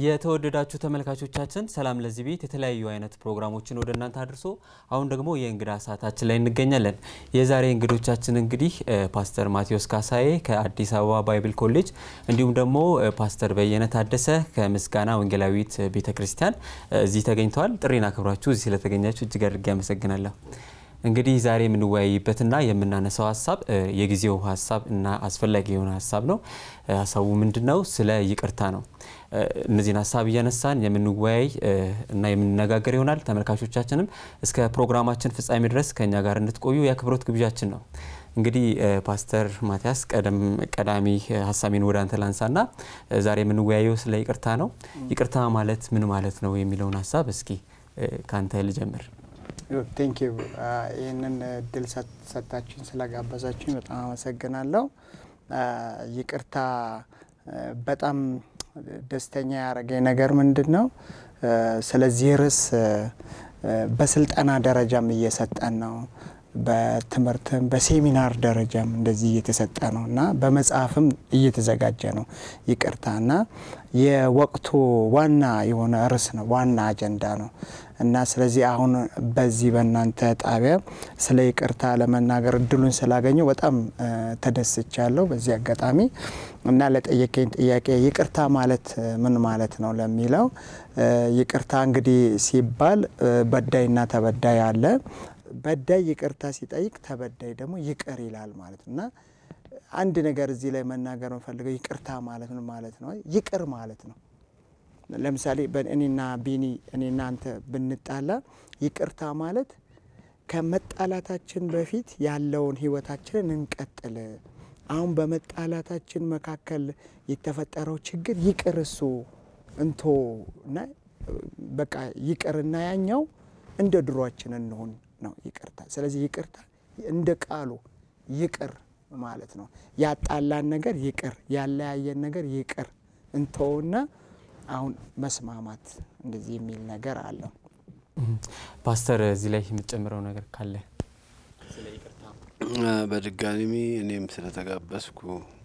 የተወደዳችሁ ተመልካቾቻችን ሰላም ለዚህ ቤት የተለያዩ አይነት ፕሮግራሞችን ወደ እናንተ አድርሶ አሁን ደግሞ የእንግዳ ሰዓታችን ላይ እንገኛለን። የዛሬ እንግዶቻችን እንግዲህ ፓስተር ማቴዎስ ካሳዬ ከአዲስ አበባ ባይብል ኮሌጅ እንዲሁም ደግሞ ፓስተር በየነ ታደሰ ከምስጋና ወንጌላዊት ቤተ ክርስቲያን እዚህ ተገኝተዋል። ጥሪን አክብራችሁ እዚህ ስለተገኛችሁ እጅግ አድርጌ አመሰግናለሁ። እንግዲህ ዛሬ የምንወያይበትና የምናነሳው ሀሳብ የጊዜው ሀሳብ እና አስፈላጊ የሆነ ሀሳብ ነው። ሀሳቡ ምንድን ነው? ስለ ይቅርታ ነው። እነዚህን ሀሳብ እያነሳን የምንወያይ እና የምንነጋገር ይሆናል። ተመልካቾቻችንም እስከ ፕሮግራማችን ፍጻሜ ድረስ ከእኛ ጋር እንድትቆዩ የአክብሮት ግብዣችን ነው። እንግዲህ ፓስተር ማቲያስ ቀዳሚ ሀሳቤን ወደ አንተ ላንሳና ዛሬ የምንወያየው ስለ ይቅርታ ነው። ይቅርታ ማለት ምን ማለት ነው የሚለውን ሀሳብ እስኪ ከአንተ ልጀምር። ቴንክ ዩ ይህንን እድል ሰጣችሁኝ ስለጋበዛችሁኝ በጣም አመሰግናለሁ። ይቅርታ በጣም ደስተኛ ያደረገኝ ነገር ምንድን ነው? ስለዚህ ርዕስ በስልጠና ደረጃም እየሰጠን ነው። በትምህርትም በሴሚናር ደረጃም እንደዚህ እየተሰጠ ነው እና በመጽሐፍም እየተዘጋጀ ነው ይቅርታ እና የወቅቱ ዋና የሆነ ርዕስ ነው፣ ዋና አጀንዳ ነው እና ስለዚህ አሁን በዚህ በእናንተ ጣቢያ ስለ ይቅርታ ለመናገር እድሉን ስላገኘው በጣም ተደስቻለሁ በዚህ አጋጣሚ እና ለጠየቀኝ ጥያቄ ይቅርታ ማለት ምን ማለት ነው ለሚለው ይቅርታ እንግዲህ ሲባል በዳይና ተበዳይ አለ። በዳይ ይቅርታ ሲጠይቅ ተበዳይ ደግሞ ይቅር ይላል ማለት እና አንድ ነገር እዚህ ላይ መናገር የምፈልገው ይቅርታ ማለት ምን ማለት ነው? ይቅር ማለት ነው። ለምሳሌ እኔና ቢኒ እኔና አንተ ብንጣላ ይቅርታ ማለት ከመጣላታችን በፊት ያለውን ህይወታችንን እንቀጥል። አሁን በመጣላታችን መካከል የተፈጠረው ችግር ይቅር እሱ እንቶ እና በቃ ይቅርና ያኛው እንደ ድሯችን እንሆን ነው ይቅርታ። ስለዚህ ይቅርታ እንደ ቃሉ ይቅር ማለት ነው። ያጣላን ነገር ይቅር፣ ያለያየን ነገር ይቅር እንተውና አሁን መስማማት እንደዚህ የሚል ነገር አለው። ፓስተር እዚህ ላይ የምትጨምረው ነገር ካለ ስለ ይቅርታ? በድጋሚ እኔም ስለተጋበዝኩ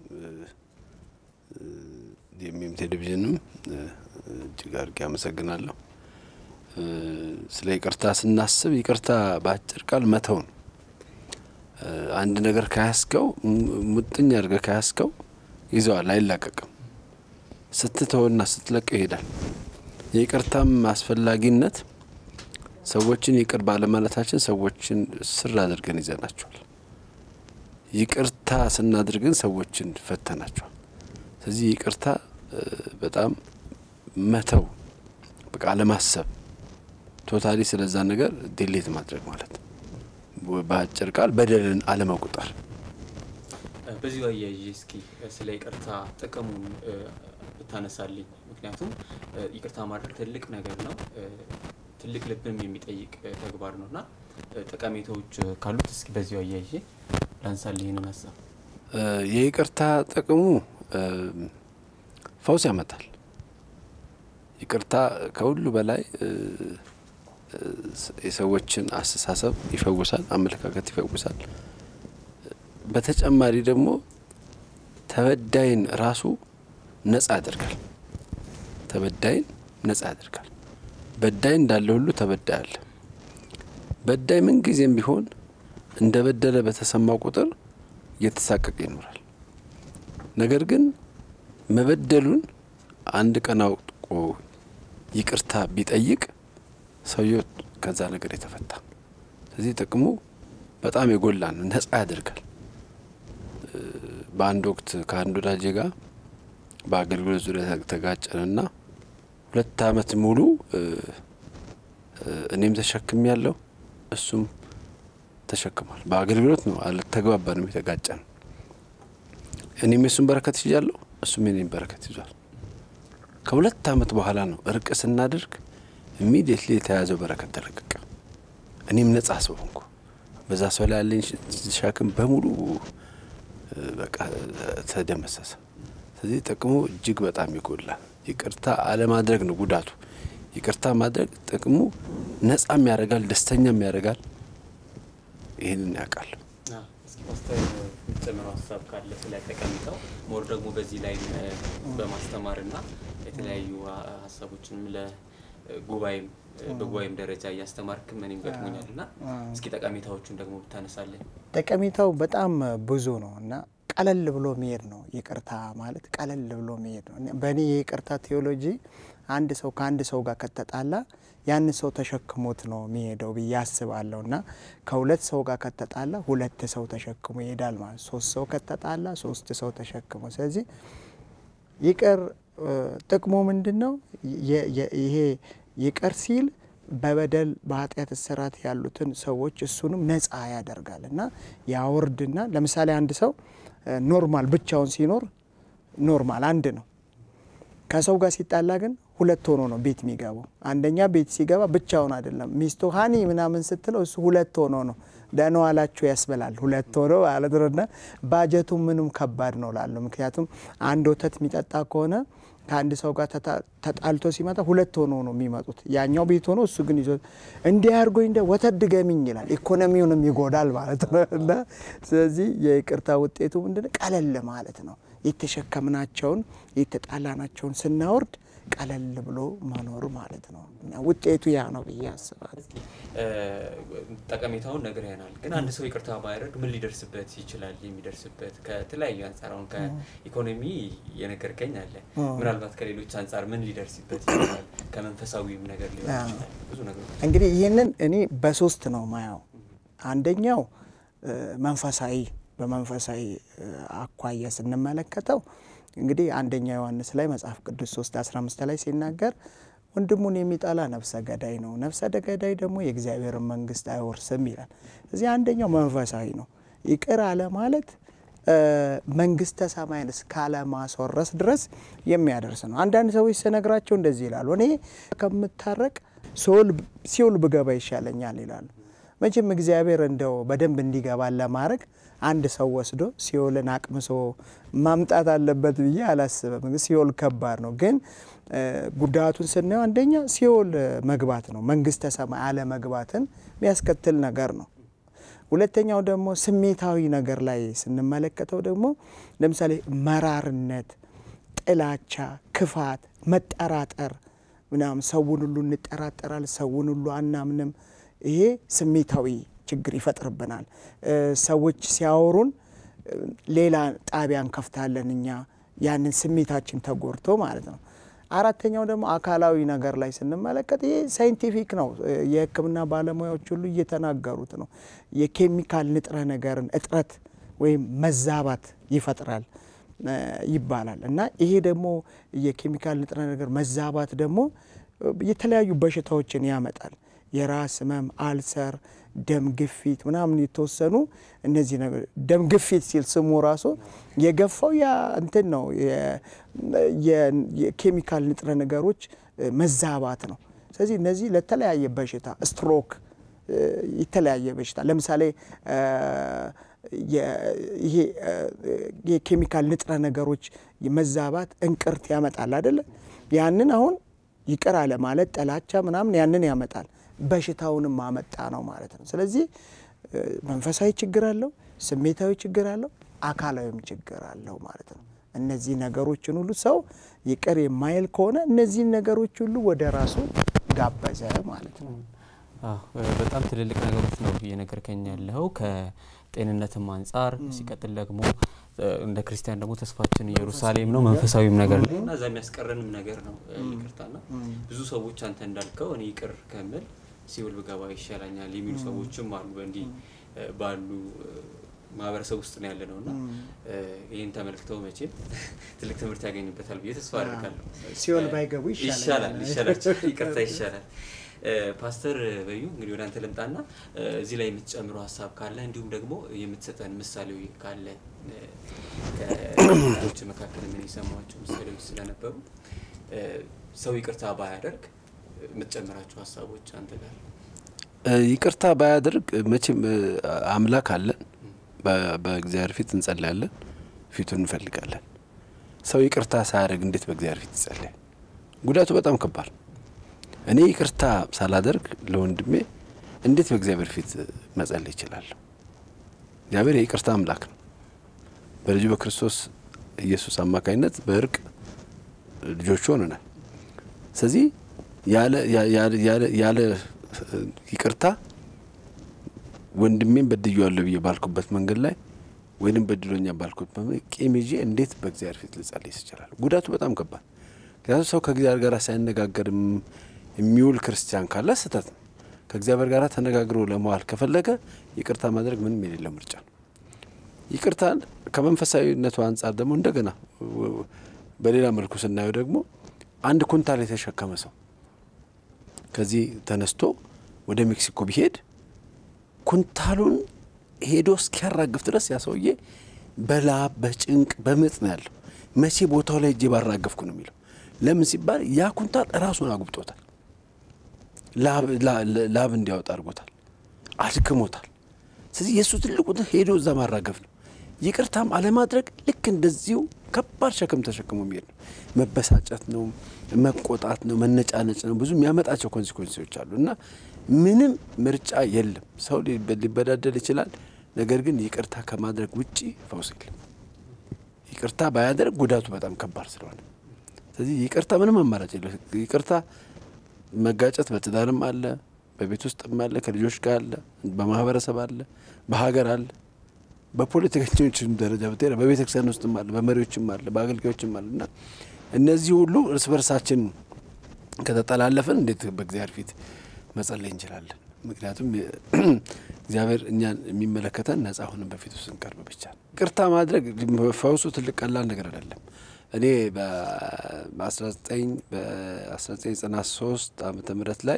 የሚም ቴሌቪዥንም እጅግ አድርጌ አመሰግናለሁ። ስለ ይቅርታ ስናስብ ይቅርታ በአጭር ቃል መተው ነው። አንድ ነገር ከያስከው ሙጥኝ አድርገህ ከያስከው ይዘዋል፣ አይላቀቅም። ስትተውና ስትለቀው ይሄዳል። የይቅርታም አስፈላጊነት ሰዎችን ይቅር ባለማለታችን ሰዎችን ስር አድርገን ይዘናቸዋል። ይቅርታ ስናድርግን ሰዎችን ፈተናቸዋል። ስለዚህ ይቅርታ በጣም መተው በቃ አለማሰብ ቶታሊ ስለዛ ነገር ዲሌት ማድረግ ማለት በአጭር ቃል በደልን አለመቁጠር። በዚሁ አያይዤ እስኪ ስለ ይቅርታ ጥቅሙን ብታነሳልኝ። ምክንያቱም ይቅርታ ማድረግ ትልቅ ነገር ነው፣ ትልቅ ልብም የሚጠይቅ ተግባር ነው እና ጠቀሜታዎች ካሉት እስኪ በዚሁ አያይዤ ላንሳልህ ይህንን ሀሳብ። የይቅርታ ጥቅሙ ፈውስ ያመጣል። ይቅርታ ከሁሉ በላይ የሰዎችን አስተሳሰብ ይፈውሳል፣ አመለካከት ይፈውሳል። በተጨማሪ ደግሞ ተበዳይን ራሱ ነጻ ያደርጋል። ተበዳይን ነጻ ያደርጋል። በዳይ እንዳለ ሁሉ ተበዳይ አለ። በዳይ ምን ጊዜም ቢሆን እንደ በደለ በተሰማው ቁጥር እየተሳቀቀ ይኖራል። ነገር ግን መበደሉን አንድ ቀን አውቆ ይቅርታ ቢጠይቅ ሰውየው ከዛ ነገር የተፈታ። ስለዚህ ጥቅሙ በጣም የጎላ ነው፣ ነጻ ያደርጋል። በአንድ ወቅት ከአንድ ወዳጄ ጋር በአገልግሎት ዙሪያ ተጋጨንና ሁለት ዓመት ሙሉ እኔም ተሸክም ያለው እሱም ተሸክሟል። በአገልግሎት ነው አልተግባባንም፣ የተጋጨን። እኔም የሱን በረከት ይዣለሁ፣ እሱም የኔም በረከት ይዟል። ከሁለት ዓመት በኋላ ነው እርቅ ስናደርግ ኢሚዲየትሊ የተያዘው በረከት ተለቀቀ። እኔም ነጻ ሰው ሆንኩ። በዛ ሰው ላይ ያለኝ ሸክም በሙሉ በቃ ተደመሰሰ። ስለዚህ ጥቅሙ እጅግ በጣም ይጎላል። ይቅርታ አለማድረግ ነው ጉዳቱ። ይቅርታ ማድረግ ጥቅሙ ነጻም ያደርጋል፣ ደስተኛም ያደርጋል። ይህንን ያውቃል። ፓስተር የምትጨምረው ሀሳብ ካለ ስለ ጠቀሜታው ሞር ደግሞ በዚህ ላይ በማስተማርና የተለያዩ ሀሳቦችንም ለጉባኤም በጉባኤም ደረጃ እያስተማርክም እኔም ገጥሞኛል እና እስኪ ጠቀሜታዎቹን ደግሞ ብታነሳለን። ጠቀሜታው በጣም ብዙ ነው እና ቀለል ብሎ መሄድ ነው። ይቅርታ ማለት ቀለል ብሎ መሄድ ነው። በእኔ የይቅርታ ቴዎሎጂ አንድ ሰው ከአንድ ሰው ጋር ከተጣላ ያን ሰው ተሸክሞት ነው የሚሄደው ብዬ አስባለሁ እና ከሁለት ሰው ጋር ከተጣላ ሁለት ሰው ተሸክሞ ይሄዳል ማለት ሶስት ሰው ከተጣላ ሶስት ሰው ተሸክሞ ስለዚህ ይቅር ጥቅሙ ምንድን ነው? ይሄ ይቅር ሲል በበደል በኃጢአት እስራት ያሉትን ሰዎች እሱንም ነፃ ያደርጋል እና ያወርድና ለምሳሌ አንድ ሰው ኖርማል ብቻውን ሲኖር ኖርማል አንድ ነው። ከሰው ጋር ሲጣላ ግን ሁለት ሆኖ ነው ቤት የሚገባው። አንደኛ ቤት ሲገባ ብቻውን አይደለም። ሚስቱ ሀኒ ምናምን ስትለው እሱ ሁለት ሆኖ ነው ደህና ዋላችሁ ያስበላል። ሁለት ሆኖ ማለት ነው እና ባጀቱ ምንም ከባድ ነው ላለው ምክንያቱም አንድ ወተት የሚጠጣ ከሆነ ከአንድ ሰው ጋር ተጣልቶ ሲመጣ ሁለት ሆኖ ነው የሚመጡት። ያኛው ቤት ሆኖ እሱ ግን ይዞ እንዲህ አድርጎኝ እንደ ወተት ድገሚኝ ይላል። ኢኮኖሚውንም ይጎዳል ማለት ነው እና ስለዚህ የይቅርታ ውጤቱ ምንድን ቀለል ማለት ነው። የተሸከምናቸውን የተጣላናቸውን ስናወርድ ቀለል ብሎ መኖር ማለት ነው እና ውጤቱ ያ ነው ብዬ አስባለሁ። ጠቀሜታውን ነግረናል። ግን አንድ ሰው ይቅርታ ባያደርግ ምን ሊደርስበት ይችላል? የሚደርስበት ከተለያዩ አንጻር አሁን ከኢኮኖሚ የነገርከኝ አለ። ምናልባት ከሌሎች አንጻር ምን ሊደርስበት ይችላል? ከመንፈሳዊም ነገር ሊሆን ይችላል። ብዙ ነገሮች እንግዲህ ይህንን እኔ በሶስት ነው ማየው። አንደኛው መንፈሳዊ በመንፈሳዊ አኳያ ስንመለከተው እንግዲህ አንደኛ ዮሐንስ ላይ መጽሐፍ ቅዱስ 3 15 ላይ ሲናገር ወንድሙን የሚጠላ ነፍሰ ገዳይ ነው፣ ነፍሰ ገዳይ ደግሞ የእግዚአብሔርን መንግሥት አይወርስም ይላል። እዚህ አንደኛው መንፈሳዊ ነው። ይቅር አለ ማለት መንግስተ ሰማይን እስካለማስወረስ ድረስ የሚያደርስ ነው። አንዳንድ ሰዎች ስነግራቸው እንደዚህ ይላሉ፣ እኔ ከምታረቅ ሲኦል ብገባ ይሻለኛል ይላሉ። መቼም እግዚአብሔር እንደው በደንብ እንዲገባን ለማድረግ አንድ ሰው ወስዶ ሲኦልን አቅምሶ ማምጣት አለበት ብዬ አላስብም። ሲኦል ከባድ ነው፣ ግን ጉዳቱን ስናየው አንደኛ ሲኦል መግባት ነው፣ መንግስተ ሰማይ አለመግባትን የሚያስከትል ነገር ነው። ሁለተኛው ደግሞ ስሜታዊ ነገር ላይ ስንመለከተው ደግሞ ለምሳሌ መራርነት፣ ጥላቻ፣ ክፋት፣ መጠራጠር ምናምን ሰውን ሁሉ እንጠራጠራል፣ ሰውን ሁሉ አናምንም። ይሄ ስሜታዊ ችግር ይፈጥርብናል። ሰዎች ሲያወሩን ሌላ ጣቢያ እንከፍታለን እኛ ያንን ስሜታችን ተጎድቶ ማለት ነው። አራተኛው ደግሞ አካላዊ ነገር ላይ ስንመለከት ይሄ ሳይንቲፊክ ነው። የሕክምና ባለሙያዎች ሁሉ እየተናገሩት ነው። የኬሚካል ንጥረ ነገርን እጥረት ወይም መዛባት ይፈጥራል ይባላል እና ይሄ ደግሞ የኬሚካል ንጥረ ነገር መዛባት ደግሞ የተለያዩ በሽታዎችን ያመጣል። የራስ ህመም፣ አልሰር፣ ደም ግፊት ምናምን የተወሰኑ እነዚህ ነገር ደም ግፊት ሲል ስሙ ራሱ የገፋው ያ እንትን ነው የኬሚካል ንጥረ ነገሮች መዛባት ነው። ስለዚህ እነዚህ ለተለያየ በሽታ ስትሮክ፣ የተለያየ በሽታ ለምሳሌ ይሄ የኬሚካል ንጥረ ነገሮች መዛባት እንቅርት ያመጣል አይደለ? ያንን አሁን ይቅር አለ ማለት ጥላቻ ምናምን ያንን ያመጣል። በሽታውንም ማመጣ ነው ማለት ነው። ስለዚህ መንፈሳዊ ችግር አለው፣ ስሜታዊ ችግር አለው፣ አካላዊም ችግር አለው ማለት ነው። እነዚህ ነገሮችን ሁሉ ሰው ይቅር የማይል ከሆነ እነዚህን ነገሮች ሁሉ ወደ ራሱ ጋበዘ ማለት ነው። በጣም ትልልቅ ነገሮች ነው እየነገርከኝ ያለው ከጤንነትም አንጻር ሲቀጥል ደግሞ እንደ ክርስቲያን ደግሞ ተስፋችን ኢየሩሳሌም ነው፣ መንፈሳዊም ነገር ላይ እና እዛ የሚያስቀረንም ነገር ነው ይቅርታና ብዙ ሰዎች አንተ እንዳልከው እኔ ይቅር ከምል ሲኦል ብገባ ይሻለኛል የሚሉ ሰዎችም አሉ። በእንዲህ ባሉ ማህበረሰብ ውስጥ ነው ያለ ነው እና ይህን ተመልክተው መቼም ትልቅ ትምህርት ያገኙበታል ብዬ ተስፋ አድርጋለሁ። ሲኦል ባይገቡ ይሻላል ይሻላል ይቅርታ ይሻላል። ፓስተር በዩ እንግዲህ ወደ አንተ ልምጣና እዚህ ላይ የምትጨምረው ሀሳብ ካለ እንዲሁም ደግሞ የምትሰጠን ምሳሌዊ ካለ ከዎች መካከል ምን የሰማቸው ምሳሌዎች ስለነበሩ ሰው ይቅርታ ባያደርግ የምትጨምራቸው ሀሳቦች አንተ ጋር? ይቅርታ ባያደርግ መቼም አምላክ አለን፣ በእግዚአብሔር ፊት እንጸልያለን፣ ፊቱን እንፈልጋለን። ሰው ይቅርታ ሳያደርግ እንዴት በእግዚአብሔር ፊት ይጸልያል? ጉዳቱ በጣም ከባድ። እኔ ይቅርታ ሳላደርግ ለወንድሜ እንዴት በእግዚአብሔር ፊት መጸለይ ይችላለሁ? እግዚአብሔር የይቅርታ አምላክ ነው። በልጁ በክርስቶስ ኢየሱስ አማካኝነት በእርቅ ልጆቹ ሆነናል። ስለዚህ ያለ ይቅርታ ወንድሜን በድዬዋለሁ ብዬ ባልኩበት መንገድ ላይ ወይንም በድሎኛ ባልኩት ቂም ይዤ እንዴት በእግዚአብሔር ፊት ልጸልይ ይችላል? ጉዳቱ በጣም ከባድ። ምክንያቱም ሰው ከእግዚአብሔር ጋር ሳይነጋገር የሚውል ክርስቲያን ካለ ስህተት ነው። ከእግዚአብሔር ጋር ተነጋግሮ ለመዋል ከፈለገ ይቅርታ ማድረግ ምንም የሌለው ምርጫ ነው። ይቅርታን ከመንፈሳዊነቱ አንጻር ደግሞ እንደገና በሌላ መልኩ ስናየው ደግሞ አንድ ኩንታል የተሸከመ ሰው ከዚህ ተነስቶ ወደ ሜክሲኮ ቢሄድ ኩንታሉን ሄዶ እስኪያራግፍ ድረስ ያ ሰውዬ በላብ በጭንቅ በምጥ ነው ያለው። መቼ ቦታው ላይ እጄ ባራገፍኩ ነው የሚለው። ለምን ሲባል ያ ኩንታል ራሱን አጉብጦታል፣ ላብ እንዲያወጣ አድርጎታል፣ አድክሞታል። ስለዚህ የእሱ ትልቁ ሄዶ እዛ ማራገፍ ነው። ይቅርታም አለማድረግ ልክ እንደዚሁ ከባድ ሸክም ተሸክሞ የሚሄድ ነው። መበሳጨት ነው፣ መቆጣት ነው፣ መነጫነጭ ነው። ብዙ የሚያመጣቸው ኮንሲኮንሲዎች አሉ እና ምንም ምርጫ የለም። ሰው ሊበዳደል ይችላል። ነገር ግን ይቅርታ ከማድረግ ውጪ ፈውስ የለም። ይቅርታ ባያደርግ ጉዳቱ በጣም ከባድ ስለሆነ፣ ስለዚህ ይቅርታ ምንም አማራጭ የለም። ይቅርታ መጋጨት በትዳርም አለ፣ በቤት ውስጥም አለ፣ ከልጆች ጋር አለ፣ በማህበረሰብ አለ፣ በሀገር አለ፣ በፖለቲከኞችም ደረጃ ብትሄድ በቤተ ክርስቲያን ውስጥም አለ፣ በመሪዎችም አለ፣ በአገልጋዮችም አለ እና እነዚህ ሁሉ እርስ በርሳችን ከተጠላለፍን እንዴት በእግዚአብሔር ፊት መጸለይ እንችላለን? ምክንያቱም እግዚአብሔር እኛን የሚመለከተን ነጻ ሆነን በፊቱ ስንቀርብ ብቻ ነው። ይቅርታ ማድረግ ፈውሱ ትልቅ ቀላል ነገር አይደለም። እኔ በ1993 ዓመተ ምህረት ላይ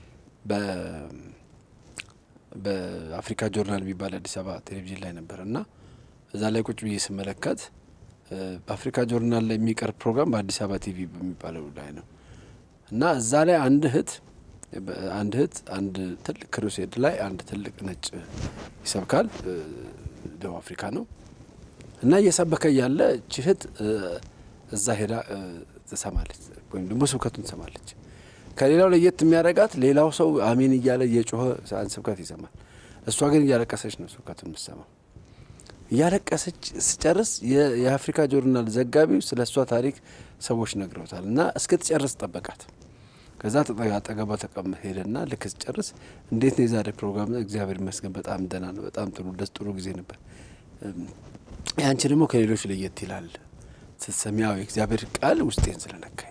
በአፍሪካ ጆርናል የሚባል አዲስ አበባ ቴሌቪዥን ላይ ነበር እና እዛ ላይ ቁጭ ብዬ ስመለከት በአፍሪካ ጆርናል ላይ የሚቀርብ ፕሮግራም በአዲስ አበባ ቲቪ በሚባለው ላይ ነው እና እዛ ላይ አንድ እህት አንድ እህት አንድ ትልቅ ክሩሴድ ላይ አንድ ትልቅ ነጭ ይሰብካል። ደቡብ አፍሪካ ነው እና እየሰበከ ያለ እች እህት እዛ ሄዳ ትሰማለች፣ ወይም ደግሞ ስብከቱን ትሰማለች። ከሌላው ለየት የሚያደርጋት ሌላው ሰው አሜን እያለ እየጮኸ አንድ ስብከት ይሰማል። እሷ ግን እያለቀሰች ነው ስብከቱን የምትሰማው። እያለቀሰች ስጨርስ የአፍሪካ ጆርናል ዘጋቢው ስለ እሷ ታሪክ ሰዎች ነግረውታል እና እስክትጨርስ ጠበቃት። ከዛ አጠገቧ ተቀም ሄደና ልክ ስጨርስ እንዴት ነው የዛሬ ፕሮግራም? እግዚአብሔር ይመስገን በጣም ደህና ነው፣ በጣም ጥሩ ደስ ጥሩ ጊዜ ነበር። ያንቺ ደግሞ ከሌሎች ለየት ይላል ስትሰሚያው የእግዚአብሔር ቃል ውስጤን ስለነካኝ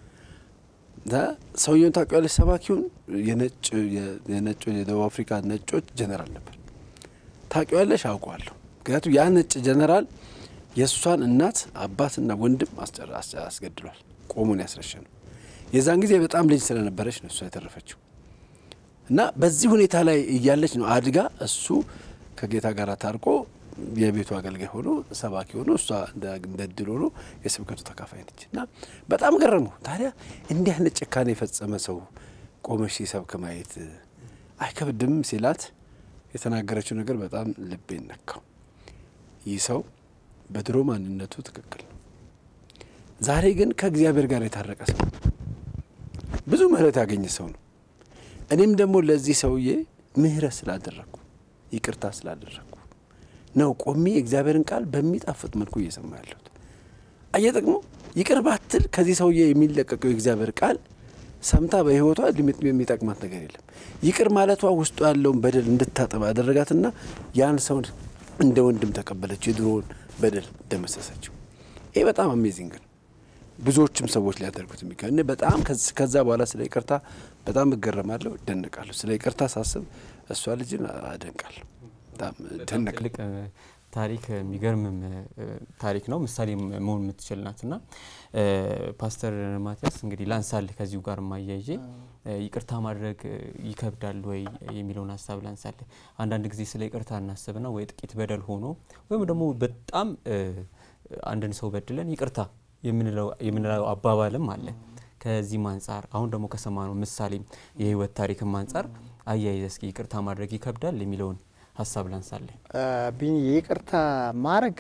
ሰውየውን ታውቂዋለሽ? ሰባኪውን የነጭ የነጭ የደቡብ አፍሪካ ነጮች ጀነራል ነበር። ታውቂዋለሽ? አውቀዋለሁ። ምክንያቱም ያ ነጭ ጀነራል የእሷን እናት አባትና ወንድም አስገድሏል። ቆሙን ያስረሸ ነው። የዛን ጊዜ በጣም ልጅ ስለነበረች ነው እሷ የተረፈችው። እና በዚህ ሁኔታ ላይ እያለች ነው አድጋ እሱ ከጌታ ጋር ታርቆ የቤቱ አገልጋይ ሆኖ ሰባኪ ሆኖ እሷ እንደ እድል ሆኖ የስብከቱ ተካፋይ ነች። እና በጣም ገረመው። ታዲያ እንዲህ አይነት ጭካኔ የፈጸመ ሰው ቆመሽ ሲሰብክ ማየት አይከብድም ሲላት የተናገረችው ነገር በጣም ልቤን ነካው። ይህ ሰው በድሮ ማንነቱ ትክክል ነው። ዛሬ ግን ከእግዚአብሔር ጋር የታረቀ ሰው ብዙ ምሕረት ያገኘ ሰው ነው። እኔም ደግሞ ለዚህ ሰውዬ ምሕረት ስላደረግኩ ይቅርታ ስላደረግኩ ነው ቆሜ የእግዚአብሔርን ቃል በሚጣፍጥ መልኩ እየሰማ ያለሁት። አየህ ደግሞ ይቅር ባትል ከዚህ ሰውዬ የሚለቀቀው የእግዚአብሔር ቃል ሰምታ በሕይወቷ ሊሚት የሚጠቅማት ነገር የለም። ይቅር ማለቷ ውስጡ ያለውን በደል እንድታጠባ ያደረጋትና ያን ሰው እንደ ወንድም ተቀበለችው፣ የድሮውን በደል ደመሰሰችው። ይህ በጣም አሜዚንግ ነው። ብዙዎችም ሰዎች ሊያደርጉት የሚገ እኔ በጣም ከዛ በኋላ ስለ ይቅርታ በጣም እገረማለሁ፣ እደነቃለሁ። ስለ ይቅርታ ሳስብ እሷ ልጅን አደንቃለሁ። በጣም ደነቅ ትልቅ ታሪክ የሚገርምም ታሪክ ነው። ምሳሌ መሆን የምትችል ናት እና ፓስተር ማቲያስ እንግዲህ ላንሳል ከዚሁ ጋር ማያይዤ ይቅርታ ማድረግ ይከብዳል ወይ የሚለውን ሀሳብ ላንሳል። አንዳንድ ጊዜ ስለ ይቅርታ እናስብና ወይ ጥቂት በደል ሆኖ ወይም ደግሞ በጣም አንድን ሰው በድለን ይቅርታ የምንለው አባባልም አለ። ከዚህም አንጻር አሁን ደግሞ ከሰማነው ምሳሌም የህይወት ታሪክም አንጻር አያይዘ እስኪ ይቅርታ ማድረግ ይከብዳል የሚለውን ሀሳብ ላንሳለን። ቢኒ ይቅርታ ማድረግ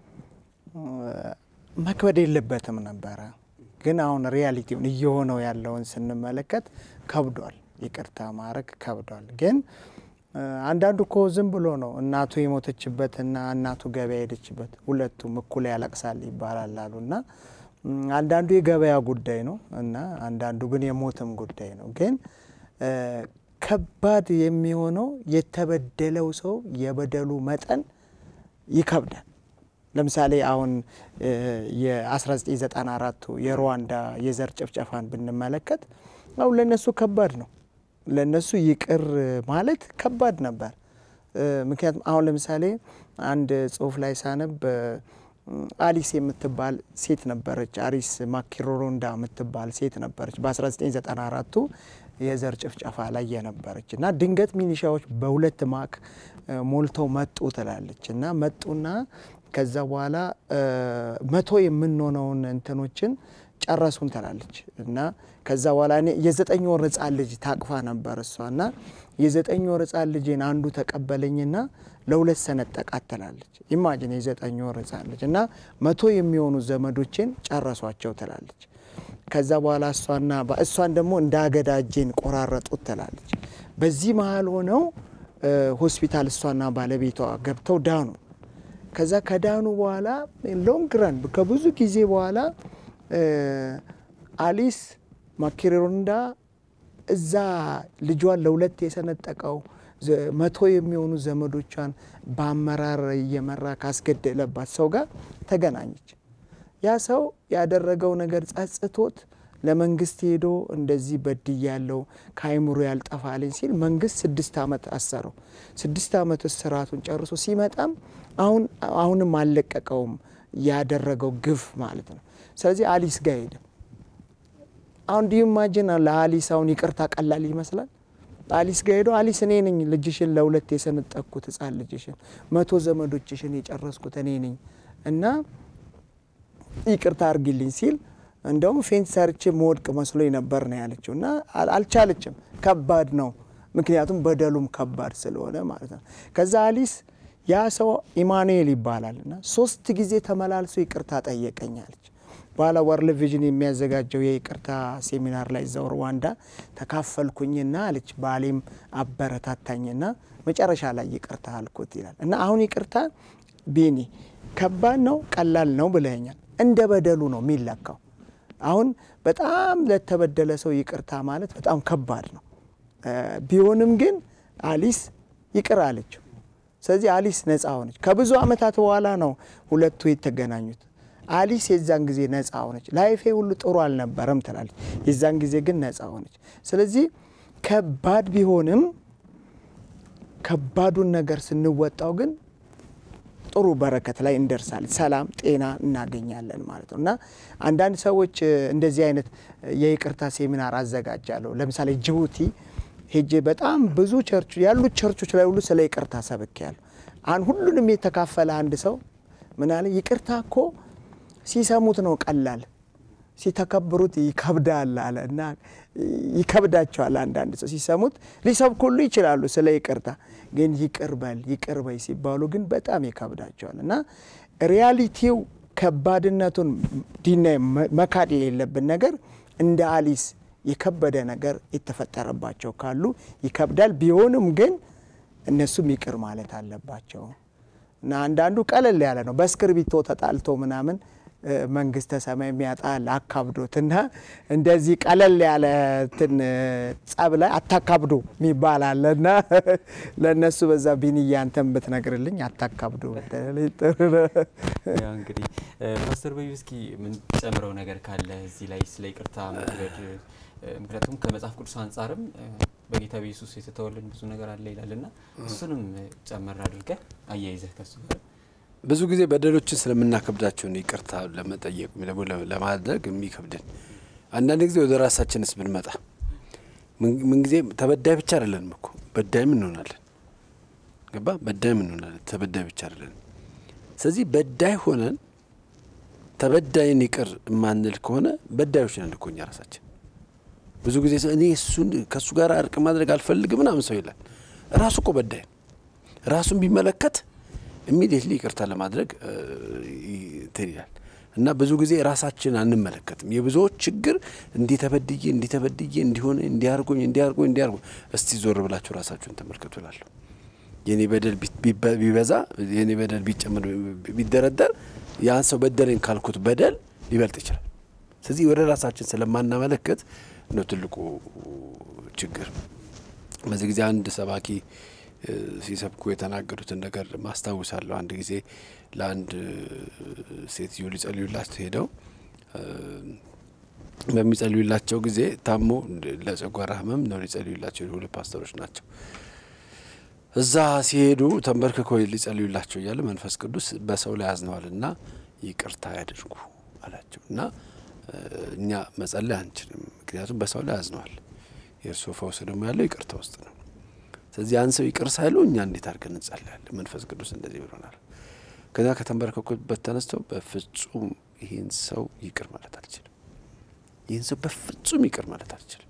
መክበድ የለበትም ነበረ፣ ግን አሁን ሪያሊቲውን እየሆነው ያለውን ስንመለከት ከብዷል። ይቅርታ ማድረግ ከብዷል። ግን አንዳንዱ እኮ ዝም ብሎ ነው እናቱ የሞተችበትና እናቱ ገበያ ሄደችበት ሁለቱም እኩል ያለቅሳል ይባላል አሉና አንዳንዱ የገበያ ጉዳይ ነው እና አንዳንዱ ግን የሞትም ጉዳይ ነው። ግን ከባድ የሚሆነው የተበደለው ሰው የበደሉ መጠን ይከብዳል። ለምሳሌ አሁን የ1994ቱ የሩዋንዳ የዘር ጭፍጨፋን ብንመለከት አሁን ለነሱ ከባድ ነው። ለነሱ ይቅር ማለት ከባድ ነበር። ምክንያቱም አሁን ለምሳሌ አንድ ጽሁፍ ላይ ሳነብ አሊስ የምትባል ሴት ነበረች። አሪስ ማኪሮሮንዳ የምትባል ሴት ነበረች በ1994ቱ የዘር ጭፍጨፋ ላይ የነበረች እና ድንገት ሚኒሻዎች በሁለት ማክ ሞልተው መጡ ትላለች እና መጡና ከዛ በኋላ መቶ የምንሆነውን እንትኖችን ጨረሱን ትላለች እና ከዛ በኋላ እኔ የዘጠኝ ወር ህጻን ልጅ ታቅፋ ነበር እሷ እና የዘጠኝ ወር ህጻን ልጅን አንዱ ተቀበለኝና ለሁለት ሰነጠቃት ትላለች። ኢማጂን የዘጠኝ ወር ህጻን ልጅ እና መቶ የሚሆኑ ዘመዶችን ጨረሷቸው ትላለች። ከዛ በኋላ እሷና እሷን ደግሞ እንደ አገዳ እጄን ቆራረጡት ትላለች። በዚህ መሀል ሆነው ሆስፒታል እሷና ባለቤቷ ገብተው ዳኑ። ከዛ ከዳኑ በኋላ ሎንግ ረን ከብዙ ጊዜ በኋላ አሊስ ማኪሮንዳ እዛ ልጇን ለሁለት የሰነጠቀው መቶ የሚሆኑ ዘመዶቿን በአመራር እየመራ ካስገደለባት ሰው ጋር ተገናኘች። ያ ሰው ያደረገው ነገር ጸጽቶት ለመንግስት ሄዶ እንደዚህ በድያለው ከአይምሮ ያልጠፋልኝ ሲል መንግስት ስድስት ዓመት አሰረው። ስድስት ዓመት እስራቱን ጨርሶ ሲመጣም አሁን አሁንም አልለቀቀውም ያደረገው ግፍ ማለት ነው። ስለዚህ አሊስ ጋር ሄደ። አሁን ዲዩ ማጅን ለአሊስ አሁን ይቅርታ ቀላል ይመስላል። አሊስ ጋር ሄዶ አሊስ እኔ ነኝ ልጅሽን ለሁለት የሰነጠቅኩት ህጻን ልጅሽን መቶ ዘመዶችሽን የጨረስኩት እኔ ነኝ እና ይቅርታ አርጊልኝ ሲል እንደውም ፌንት ሰርቼ መወድቅ መስሎኝ ነበር ነው ያለችው። እና አልቻለችም። ከባድ ነው፣ ምክንያቱም በደሉም ከባድ ስለሆነ ማለት ነው። ከዛ አሊስ ያ ሰው ኢማኑኤል ይባላል እና ሶስት ጊዜ ተመላልሶ ይቅርታ ጠየቀኝ አለች። በኋላ ወርልድ ቪዥን የሚያዘጋጀው የይቅርታ ሴሚናር ላይ እዛው ሩዋንዳ ተካፈልኩኝና አለች ባሌም አበረታታኝና መጨረሻ ላይ ይቅርታ አልኩት ይላል። እና አሁን ይቅርታ ቢኒ ከባድ ነው ቀላል ነው ብለኛል። እንደ በደሉ ነው የሚለካው። አሁን በጣም ለተበደለ ሰው ይቅርታ ማለት በጣም ከባድ ነው። ቢሆንም ግን አሊስ ይቅር አለችው። ስለዚህ አሊስ ነፃ ሆነች። ከብዙ ዓመታት በኋላ ነው ሁለቱ የተገናኙት። አሊስ የዛን ጊዜ ነፃ ሆነች። ላይፌ ሁሉ ጥሩ አልነበረም ትላለች። የዛን ጊዜ ግን ነፃ ሆነች። ስለዚህ ከባድ ቢሆንም ከባዱን ነገር ስንወጣው ግን ጥሩ በረከት ላይ እንደርሳለን። ሰላም፣ ጤና እናገኛለን ማለት ነው እና አንዳንድ ሰዎች እንደዚህ አይነት የይቅርታ ሴሚናር አዘጋጃለሁ። ለምሳሌ ጅቡቲ ሄጄ በጣም ብዙ ቸርች ያሉት ቸርቾች ላይ ሁሉ ስለ ይቅርታ ሰብክ ያሉ አን ሁሉንም የተካፈለ አንድ ሰው ምን አለ፣ ይቅርታ እኮ ሲሰሙት ነው ቀላል፣ ሲተከብሩት ይከብዳል አለ እና ይከብዳቸዋል። አንዳንድ ሰው ሲሰሙት ሊሰብኩ ሁሉ ይችላሉ ስለ ይቅርታ፣ ግን ይቅር በል ይቅር በይ ሲባሉ ግን በጣም ይከብዳቸዋል እና ሪያሊቲው ከባድነቱን ዲና መካድ የሌለብን ነገር እንደ አሊስ የከበደ ነገር የተፈጠረባቸው ካሉ ይከብዳል። ቢሆንም ግን እነሱም ይቅር ማለት አለባቸው እና አንዳንዱ ቀለል ያለ ነው። በእስክርቢቶ ተጣልቶ ምናምን መንግስተ ሰማይ የሚያጣል አካብዶት እና እንደዚህ ቀለል ያለ ትን ጸብ ላይ አታካብዶ የሚባል አለ እና ለእነሱ በዛ ቢንያ አንተን ብትነግርልኝ አታካብዶ ያው እንግዲህ ፓስተር በዩ እስኪ ምን ጨምረው ነገር ካለ እዚህ ላይ ስለ ይቅርታ መውደድ ምክንያቱም ከመጽሐፍ ቅዱስ አንጻርም በጌታ በኢየሱስ የተተወልን ብዙ ነገር አለ ይላልና እሱንም ጨመር አድርገህ አያይዘህ ከሱ ጋር ብዙ ጊዜ በደሎችን ስለምናከብዳቸው ነው ይቅርታ ለመጠየቅ ደግሞ ለማድረግ የሚከብድን። አንዳንድ ጊዜ ወደ ራሳችንስ ብንመጣ ምንጊዜ ተበዳይ ብቻ አይደለንም እኮ በዳይም እንሆናለን። ገባ? በዳይም እንሆናለን፣ ተበዳይ ብቻ አይደለንም። ስለዚህ በዳይ ሆነን ተበዳይን ይቅር የማንል ከሆነ በዳዮች ነን እኮ እኛ ራሳችን። ብዙ ጊዜ እኔ እሱን ከእሱ ጋር እርቅ ማድረግ አልፈልግም ምናምን ሰው ይላል። ራሱ እኮ በዳይ ነው። ራሱን ቢመለከት ኢሚዲየትሊ ይቅርታ ለማድረግ እንትን ይላል እና ብዙ ጊዜ ራሳችን አንመለከትም። የብዙዎች ችግር እንዲህ ተበድዬ እንዲህ ተበድዬ እንዲሆነ እንዲያርጎኝ እንዲያርጎኝ እንዲያርጎ እስቲ ዞር ብላችሁ ራሳችሁን ተመልከቱ እላለሁ። የኔ በደል ቢበዛ የኔ በደል ቢጨምር ቢደረደር ያን ሰው በደለኝ ካልኩት በደል ሊበልጥ ይችላል። ስለዚህ ወደ ራሳችን ስለማናመለከት ነው ትልቁ ችግር። በዚህ ጊዜ አንድ ሰባኪ ሲሰብኩ የተናገሩትን ነገር ማስታውሳለሁ። አንድ ጊዜ ለአንድ ሴትዮ ሊጸልዩላቸው ሄደው በሚጸልዩላቸው ጊዜ ታሞ ለጨጓራ ህመም ነው ሊጸልዩላቸው ሁለት ፓስተሮች ናቸው። እዛ ሲሄዱ ተንበርክኮ ሊጸልዩላቸው እያለ መንፈስ ቅዱስ በሰው ላይ ያዝነዋል እና ይቅርታ ያድርጉ አላቸው እና እኛ መጸለይ አንችልም፣ ምክንያቱም በሰው ላይ ያዝነዋል። የእርሶ ፈውስ ደግሞ ያለው ይቅርታ ውስጥ ነው። ስለዚህ ያን ሰው ይቅር ሳይሉ እኛ እንዴት አድርገን እንጸልያለን? መንፈስ ቅዱስ እንደዚህ ብሎናል። ከዛ ከተንበረከኩበት ተነስተው በፍጹም ይህን ሰው ይቅር ማለት አልችልም፣ ይህን ሰው በፍጹም ይቅር ማለት አልችልም።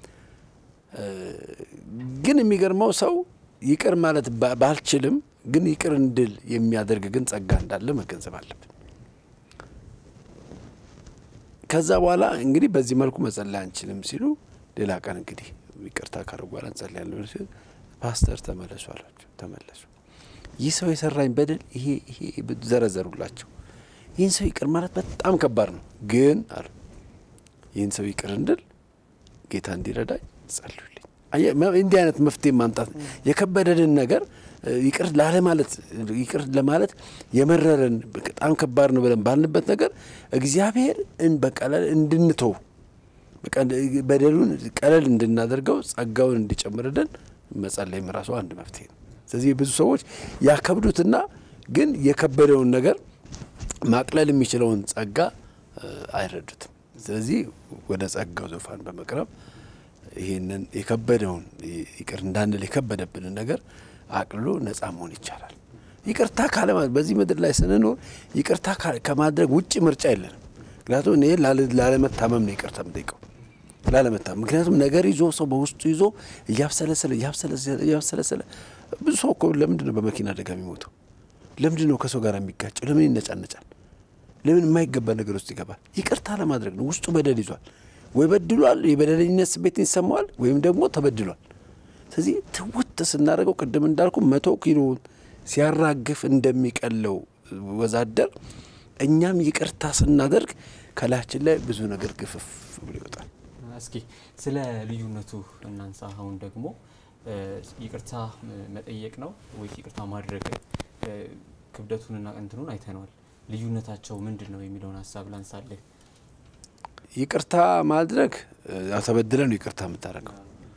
ግን የሚገርመው ሰው ይቅር ማለት ባልችልም ግን ይቅር እንድል የሚያደርግ ግን ጸጋ እንዳለ መገንዘብ አለብን። ከዛ በኋላ እንግዲህ በዚህ መልኩ መጸለይ አንችልም ሲሉ ሌላ ቀን እንግዲህ ይቅርታ ካረጉ በኋላ እንጸልያለን ሲሉ ፓስተር ተመለሱ አሏቸው። ተመለሱ። ይህ ሰው የሰራኝ በደል ይሄ ይሄ ዘረዘሩላቸው። ይህን ሰው ይቅር ማለት በጣም ከባድ ነው፣ ግን አሉ ይህን ሰው ይቅር እንድል ጌታ እንዲረዳኝ ጸልዩልኝ። እንዲህ አይነት መፍትሄ ማምጣት የከበደንን ነገር ይቅር ላለማለት ይቅር ለማለት የመረረን በጣም ከባድ ነው ብለን ባልንበት ነገር እግዚአብሔር በቀለል እንድንተው በደሉን ቀለል እንድናደርገው ጸጋውን እንዲጨምርልን መጸለይም ራሱ አንድ መፍትሄ ነው። ስለዚህ ብዙ ሰዎች ያከብዱትና ግን የከበደውን ነገር ማቅለል የሚችለውን ጸጋ አይረዱትም። ስለዚህ ወደ ጸጋው ዙፋን በመቅረብ ይህንን የከበደውን ይቅር እንዳንል የከበደብንን ነገር አቅልሎ ነጻ መሆን ይቻላል። ይቅርታ ካለማለት በዚህ ምድር ላይ ስንኖር ይቅርታ ከማድረግ ውጭ ምርጫ የለንም። ምክንያቱም እኔ ላለመታመም ነው ይቅርታ የምጠይቀው ላለመታመም። ምክንያቱም ነገር ይዞ ሰው በውስጡ ይዞ እያብሰለሰለ እያብሰለሰለ ብዙ ሰው እኮ ለምንድን ነው በመኪና አደጋ የሚሞተው? ለምንድን ነው ከሰው ጋር የሚጋጨው? ለምን ይነጫነጫል? ለምን የማይገባ ነገር ውስጥ ይገባል? ይቅርታ ለማድረግ ነው። ውስጡ በደል ይዟል ወይ በድሏል፣ የበደለኝነት ስሜት ይሰማዋል፣ ወይም ደግሞ ተበድሏል። ስለዚህ ትውት ስናደርገው ቅድም እንዳልኩ መቶ ኪሎን ሲያራግፍ እንደሚቀለው ወዛደር እኛም ይቅርታ ስናደርግ ከላያችን ላይ ብዙ ነገር ግፍፍ ብሎ ይወጣል። እስኪ ስለ ልዩነቱ እናንሳ። አሁን ደግሞ ይቅርታ መጠየቅ ነው ወይስ ይቅርታ ማድረግ? ክብደቱንና እንትኑን አይተነዋል። ልዩነታቸው ምንድን ነው የሚለውን ሀሳብ ላንሳለህ። ይቅርታ ማድረግ ያው ተበድለ ነው ይቅርታ የምታደርገው።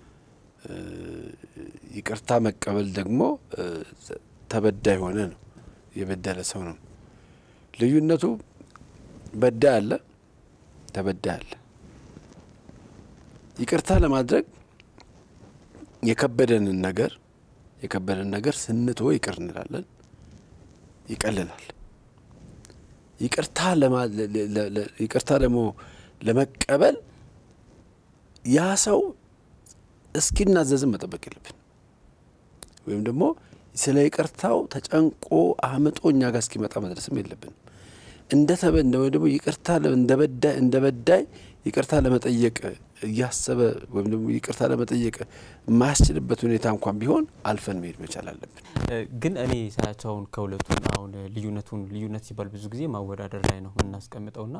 ይቅርታ መቀበል ደግሞ ተበዳይ ሆነ ነው የበደለ ሰው ነው። ልዩነቱ በዳይ አለ፣ ተበዳይ አለ። ይቅርታ ለማድረግ የከበደንን ነገር የከበደን ነገር ስንቶ ይቅር እንላለን፣ ይቀልላል። ይቅርታ ይቅርታ ደግሞ ለመቀበል ያ ሰው እስኪናዘዝም መጠበቅ የለብን ወይም ደግሞ ስለ ይቅርታው ተጨንቆ አምጦ እኛ ጋር እስኪመጣ መድረስም የለብንም። እንደ ተበ ወይ ደግሞ ይቅርታ እንደ በዳይ ይቅርታ ለመጠየቅ እያሰበ ወይም ደግሞ ይቅርታ ለመጠየቅ የማያስችልበት ሁኔታ እንኳን ቢሆን አልፈን መሄድ መቻል አለብን። ግን እኔ ሳያቸው አሁን ከሁለቱን አሁን ልዩነቱን ልዩነት ሲባል ብዙ ጊዜ ማወዳደር ላይ ነው የምናስቀምጠውና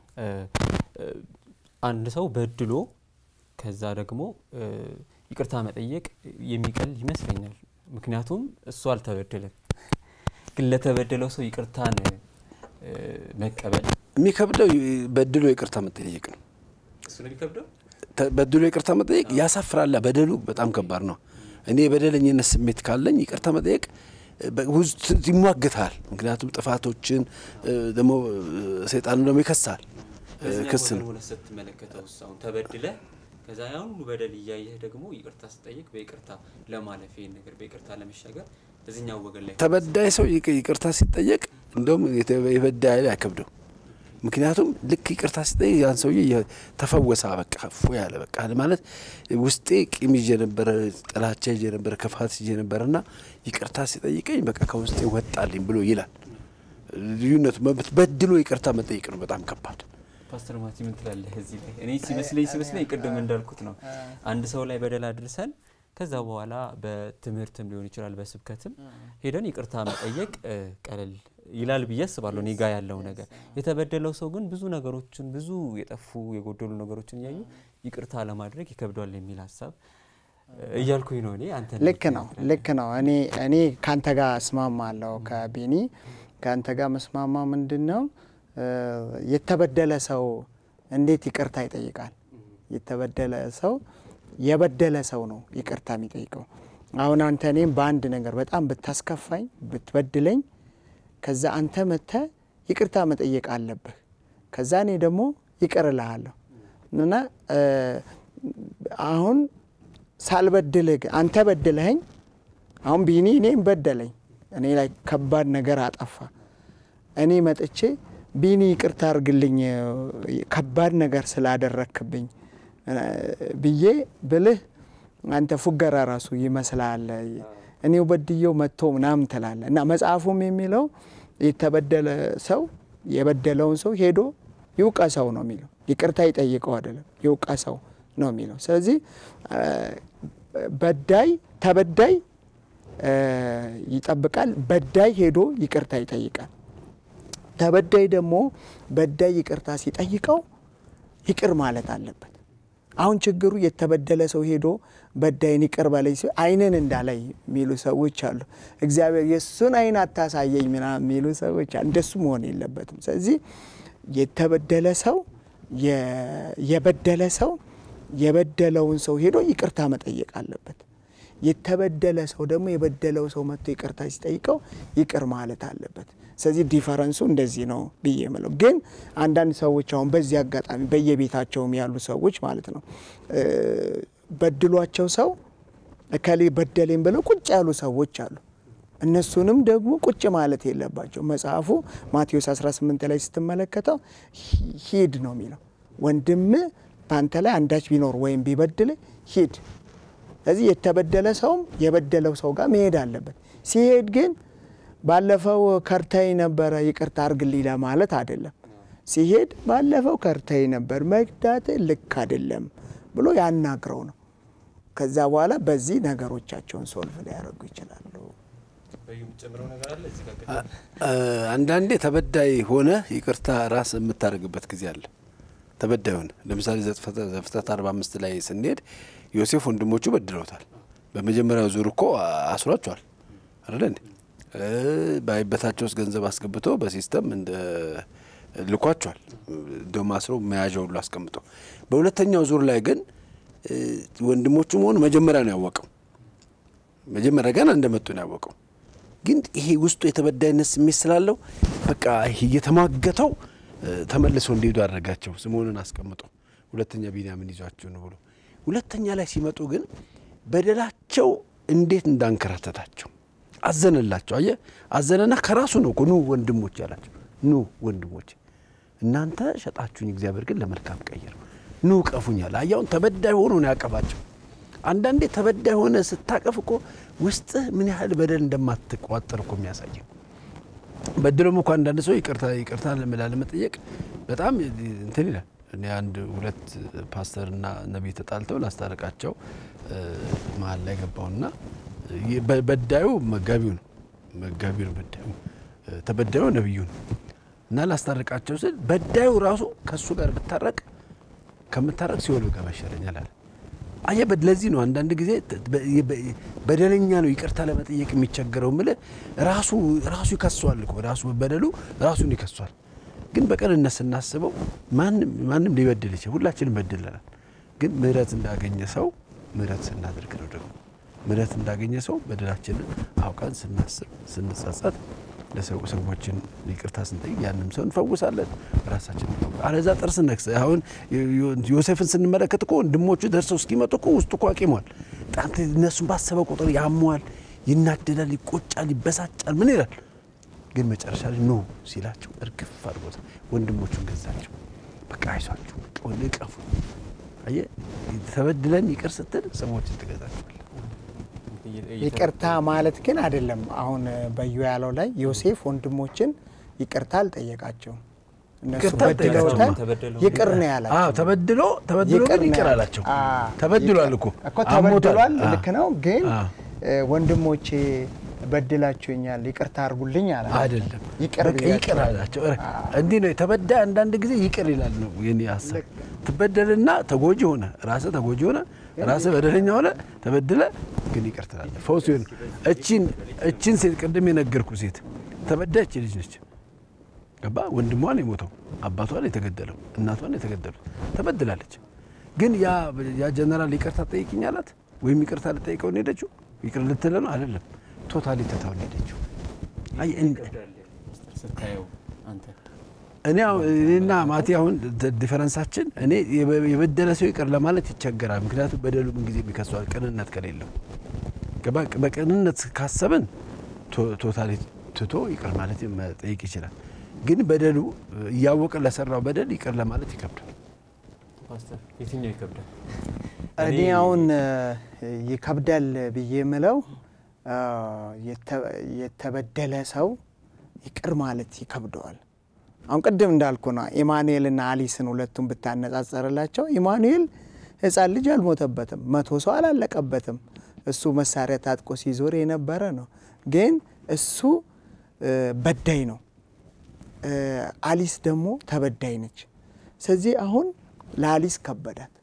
አንድ ሰው በድሎ ከዛ ደግሞ ይቅርታ መጠየቅ የሚቀል ይመስለኛል። ምክንያቱም እሱ አልተበደለም። ግን ለተበደለው ሰው ይቅርታን መቀበል የሚከብደው በድሎ ይቅርታ መጠየቅ ነው። እሱ ነው የሚከብደው። በድሎ ይቅርታ መጠየቅ ያሳፍራላ። በደሉ በጣም ከባድ ነው። እኔ የበደለኝነት ስሜት ካለኝ ይቅርታ መጠየቅ ውስጥ ይሟግታል። ምክንያቱም ጥፋቶችን ደግሞ ሰይጣኑ ደግሞ ይከሳል። ክስ ነው። ስትመለከተው አሁን ተበድለ ከዛ ያን ሁሉ በደል እያየህ ደግሞ ይቅርታ ስጠይቅ በይቅርታ ለማለፍ ይሄን ነገር በይቅርታ ለመሻገር እዚኛው ወገን ላይ ተበዳይ ሰው ይቅርታ ሲጠየቅ እንደውም የበዳይ ላይ አይከብደው። ምክንያቱም ልክ ይቅርታ ሲጠይቅ ያን ሰውዬ ተፈወሰ፣ በቃ ፎ ያለ በቃ ማለት ውስጤ ቂም ይዤ ነበረ፣ ጥላቻ ይዤ ነበረ፣ ክፋት ይዤ ነበረ እና ይቅርታ ሲጠይቀኝ በቃ ከውስጤ ወጣልኝ ብሎ ይላል። ልዩነቱ በድሎ ይቅርታ መጠየቅ ነው በጣም ከባድ። ፓስተር ማቲ ምን ትላለህ እዚህ ላይ? እኔ ሲመስለኝ ሲመስለኝ ቅድም እንዳልኩት ነው አንድ ሰው ላይ በደል አድርሰን ከዛ በኋላ በትምህርትም ሊሆን ይችላል በስብከትም ሄደን ይቅርታ መጠየቅ ቀለል ይላል ብዬ አስባለሁ። እኔ ጋ ያለው ነገር የተበደለው ሰው ግን ብዙ ነገሮችን ብዙ የጠፉ የጎደሉ ነገሮችን እያዩ ይቅርታ ለማድረግ ይከብደዋል የሚል ሀሳብ እያልኩኝ ነው እኔ። አንተ ልክ ነው ልክ ነው። እኔ እኔ ከአንተ ጋር እስማማለሁ ከቢኒ ከአንተ ጋር መስማማ ምንድን ነው የተበደለ ሰው እንዴት ይቅርታ ይጠይቃል? የተበደለ ሰው የበደለ ሰው ነው ይቅርታ የሚጠይቀው። አሁን አንተ እኔም በአንድ ነገር በጣም ብታስከፋኝ ብትበድለኝ፣ ከዛ አንተ መተ ይቅርታ መጠየቅ አለብህ። ከዛ እኔ ደግሞ ይቅር እልሃለሁ እና አሁን ሳልበድልህ ግን አንተ በድለኸኝ፣ አሁን ቢኒ እኔም በደለኝ፣ እኔ ላይ ከባድ ነገር አጠፋ። እኔ መጥቼ ቢኒ ይቅርታ አድርግልኝ ከባድ ነገር ስላደረክብኝ ብዬ ብልህ አንተ ፉገራ ራሱ ይመስላል። እኔው በድየው መጥቶ ምናምን ትላለ እና መጽሐፉም የሚለው የተበደለ ሰው የበደለውን ሰው ሄዶ ይውቀሰው ነው የሚለው። ይቅርታ ይጠይቀው አይደለም፣ ይውቀሰው ነው የሚለው። ስለዚህ በዳይ ተበዳይ ይጠብቃል፣ በዳይ ሄዶ ይቅርታ ይጠይቃል። ተበዳይ ደግሞ በዳይ ይቅርታ ሲጠይቀው ይቅር ማለት አለበት። አሁን ችግሩ የተበደለ ሰው ሄዶ በዳይን ይቅር በለኝ ሲል ዓይንን እንዳላይ የሚሉ ሰዎች አሉ። እግዚአብሔር የእሱን ዓይን አታሳየኝ ምናምን የሚሉ ሰዎች አሉ። እንደሱ መሆን የለበትም። ስለዚህ የተበደለ ሰው የበደለ ሰው የበደለውን ሰው ሄዶ ይቅርታ መጠየቅ አለበት። የተበደለ ሰው ደግሞ የበደለው ሰው መጥቶ ይቅርታ ሲጠይቀው ይቅር ማለት አለበት። ስለዚህ ዲፈረንሱ እንደዚህ ነው ብዬ የምለው። ግን አንዳንድ ሰዎች አሁን በዚህ አጋጣሚ በየቤታቸውም ያሉ ሰዎች ማለት ነው በድሏቸው ሰው እከሌ በደሌም ብለው ቁጭ ያሉ ሰዎች አሉ። እነሱንም ደግሞ ቁጭ ማለት የለባቸው። መጽሐፉ ማቴዎስ 18 ላይ ስትመለከተው ሂድ ነው የሚለው። ወንድም በአንተ ላይ አንዳች ቢኖር ወይም ቢበድል ሂድ። ስለዚህ የተበደለ ሰውም የበደለው ሰው ጋር መሄድ አለበት። ሲሄድ ግን ባለፈው ከርታይ ነበረ ይቅርታ አርግልኝ ለማለት አይደለም። ሲሄድ ባለፈው ከርታይ ነበር መግዳት ልክ አይደለም ብሎ ያናግረው ነው። ከዛ በኋላ በዚህ ነገሮቻቸውን ሶልቭ ሊያደርጉ ይችላሉ። አንዳንዴ ተበዳይ ሆነ ይቅርታ ራስ የምታደርግበት ጊዜ አለ። ተበዳይ ሆነ ለምሳሌ ዘፍጥረት አርባ አምስት ላይ ስንሄድ ዮሴፍ ወንድሞቹ በድለውታል። በመጀመሪያው ዙር እኮ አስሯቸዋል አይደለ እንዴ? በአይበታቸው ውስጥ ገንዘብ አስገብቶ በሲስተም እንደ ልኳቸዋል። እንደውም አስሮ መያዣ ሁሉ አስቀምጦ፣ በሁለተኛው ዙር ላይ ግን ወንድሞቹ መሆኑ መጀመሪያ ነው ያወቀው። መጀመሪያ ገና እንደመጡ ነው ያወቀው። ግን ይሄ ውስጡ የተበዳይነት ስሜት ስላለው በቃ እየተሟገተው ተመልሰው እንዲሄዱ አደረጋቸው። ስምዖንን አስቀምጦ ሁለተኛ ቢንያምን ይዟቸው ነው ብሎ ሁለተኛ ላይ ሲመጡ ግን በደላቸው እንዴት እንዳንከራተታቸው አዘነላቸው። አየ አዘነና ከራሱ ነው እኮ ኑ ወንድሞች ያላቸው። ኑ ወንድሞች እናንተ ሸጣችሁኝ፣ እግዚአብሔር ግን ለመልካም ቀየረው። ኑ ቀፉኝ አለ። አያውን ተበዳይ ሆኖ ነው ያቀፋቸው። አንዳንዴ ተበዳይ ሆነ ስታቀፍ እኮ ውስጥህ ምን ያህል በደል እንደማትቋጠር እኮ የሚያሳየው በድሎም እኮ አንዳንድ ሰው ይቅርታ ይቅርታ ላለመጠየቅ በጣም እንትን ይላል። እኔ አንድ ሁለት ፓስተርና ነቢይ ተጣልተው ላስታረቃቸው መሀል ላይ ገባውና በዳዩ መጋቢው ነው መጋቢው ነው በዳዩ ተበዳዩ ነቢዩ ነው እና ላስታረቃቸው ስል በዳዩ ራሱ ከእሱ ጋር ብታረቅ ከምታረቅ ሲኦል ብገባ ይሻለኛል አለ። አየ ለዚህ ነው አንዳንድ ጊዜ በደለኛ ነው ይቅርታ ለመጠየቅ የሚቸገረው ምል ራሱ ራሱ ይከሷል እኮ ራሱ በደሉ ራሱን ይከሷል። ግን በቅንነት ስናስበው ማንም ሊበድል ይችላል። ሁላችንም በድለናል። ግን ምሕረት እንዳገኘ ሰው ምሕረት ስናደርግ ነው ደግሞ ምሕረት እንዳገኘ ሰው በደላችንን አውቀን ስናስብ ስንጸጸት ለሰው ሰዎችን ይቅርታ ስንጠይቅ ያንም ሰው እንፈውሳለን፣ ራሳችን አለዛ ጥርስ ነክሰ አሁን ዮሴፍን ስንመለከት እኮ ወንድሞቹ ደርሰው እስኪመጡ እኮ ውስጡ እኮ አቂሟል። በጣም እነሱን ባሰበ ቁጥር ያሟል፣ ይናደዳል፣ ይቆጫል፣ ይበሳጫል። ምን ይላል? ግን መጨረሻ ላይ ኖ ሲላቸው እርግፍ አድርጎት ወንድሞቹን ገዛቸው። በቃ አይዟችሁ፣ እቀፉ። አየህ ተበድለን ይቅር ስትል ሰዎችን ትገዛቸዋል። ይቅርታ ማለት ግን አይደለም። አሁን በዩ ያለው ላይ ዮሴፍ ወንድሞችን ይቅርታ አልጠየቃቸውም። እነሱ ይቅርታ በድለውታል፣ ተበደሉ። ይቅር ነው ያላቸው። አዎ ተበድሎ ተበድሎ ግን ነው ይቅር ያላቸው። አላቸው። አዎ፣ ተበድሏል እኮ እኮ ተበድሏል፣ አሞታል። ልክ ነው። ግን አዎ። እ፣ ወንድሞቼ በድላችሁኛል ይቅርታ አድርጉልኝ አላ አይደለም ይቅር በቃ ይቅር ብያቸዋለሁ። አላቸው። ኧረ እንዲህ ነው የተበዳይ አንዳንድ ጊዜ ይቅር ይላል ነው የኔ ሀሳብ። ትበደልና ተጎጂ ሆነ ራስህ ተጎጂ ሆነ ራስህ በደለኛ ሆነ ተበድለ ግን ይቅር ትላለህ። ፈውስ ይሆን እቺን እቺን ሴት ቅድም የነገርኩ ሴት ተበዳይ እቺ ልጅ ነች። ገባ ወንድሟ ነው የሞተው፣ አባቷ ነው የተገደለው፣ እናቷ ነው የተገደሉት። ተበድላለች። ግን ያ ያ ጀነራል ይቅርታ ጠይቅኝ አላት ወይም ይቅርታ ልጠይቀው ነው ሄደችው። ይቅር ልትለ ነው አይደለም፣ ቶታሊ ትታው ነው ሄደችው። አይ እን- ስታየው አንተ እኔ አሁን- እኔና ማቲ አሁን ድ- ዲፈረንሳችን እኔ የበ- የበደለ ሰው ይቅር ለማለት ይቸገራል። ምክንያቱም በደሉ ምን ጊዜ የሚከሰዋል ቅንነት ከሌለው ገባ። በቅንነት ካሰብን ቶ- ቶታሊ ትቶ ይቅር ማለት መጠየቅ ይችላል። ግን በደሉ እያወቀ ለሰራው በደል ይቅር ለማለት ይከብዳል። ፓስተር የትኛው ይከብዳል? እኔ አሁን እ፣ ይከብዳል ብዬ የምለው እ፣ የተ- የተበደለ ሰው ይቅር ማለት ይከብደዋል። አሁን ቅድም እንዳልኩ ነው ኢማኑኤልና አሊስን ሁለቱም ብታነጻጸርላቸው ኢማኑኤል ሕፃን ልጅ አልሞተበትም፣ መቶ ሰው አላለቀበትም። እሱ መሳሪያ ታጥቆ ሲዞር የነበረ ነው። ግን እሱ እ፣ በዳይ ነው። እ፣ አሊስ ደግሞ ተበዳይ ነች። ስለዚህ አሁን ለአሊስ ከበዳት።